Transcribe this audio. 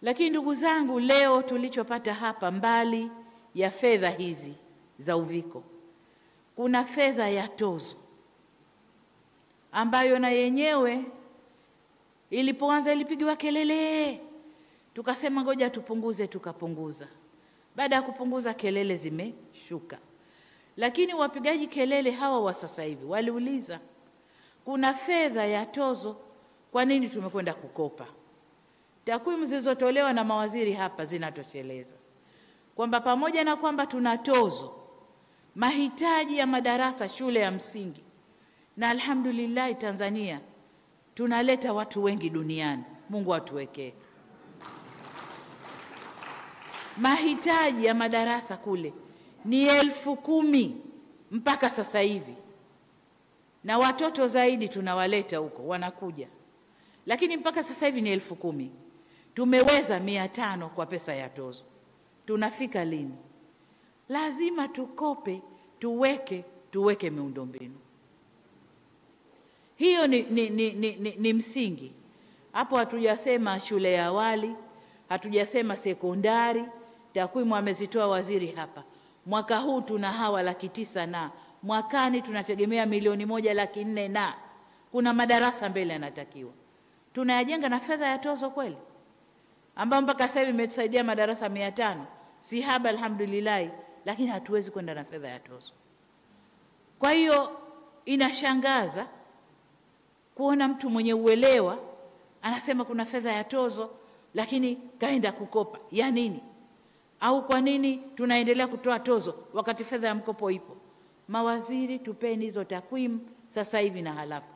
Lakini ndugu zangu, leo tulichopata hapa, mbali ya fedha hizi za uviko, kuna fedha ya tozo ambayo na yenyewe ilipoanza ilipigiwa kelele, tukasema ngoja tupunguze, tukapunguza. Baada ya kupunguza, kelele zimeshuka, lakini wapigaji kelele hawa wa sasa hivi waliuliza, kuna fedha ya tozo, kwa nini tumekwenda kukopa? Takwimu zilizotolewa na mawaziri hapa zinatosheleza kwamba pamoja na kwamba tuna tozo, mahitaji ya madarasa shule ya msingi, na alhamdulillah Tanzania tunaleta watu wengi duniani, Mungu atuwekee. Mahitaji ya madarasa kule ni elfu kumi mpaka sasa hivi, na watoto zaidi tunawaleta huko, wanakuja, lakini mpaka sasa hivi ni elfu kumi. Tumeweza mia tano kwa pesa ya tozo. Tunafika lini? Lazima tukope, tuweke, tuweke miundombinu hiyo ni, ni, ni, ni, ni, ni msingi hapo. Hatujasema shule ya awali, hatujasema sekondari. Takwimu amezitoa waziri hapa. Mwaka huu tuna hawa laki tisa na mwakani tunategemea milioni moja laki nne na kuna madarasa mbele yanatakiwa tunayajenga na fedha ya tozo kweli, ambayo mpaka sasa hivi imetusaidia madarasa mia tano si haba, alhamdulillahi, lakini hatuwezi kwenda na fedha ya tozo. Kwa hiyo inashangaza kuona mtu mwenye uelewa anasema kuna fedha ya tozo, lakini kaenda kukopa ya nini? Au kwa nini tunaendelea kutoa tozo wakati fedha ya mkopo ipo? Mawaziri, tupeni hizo takwimu sasa hivi na halafu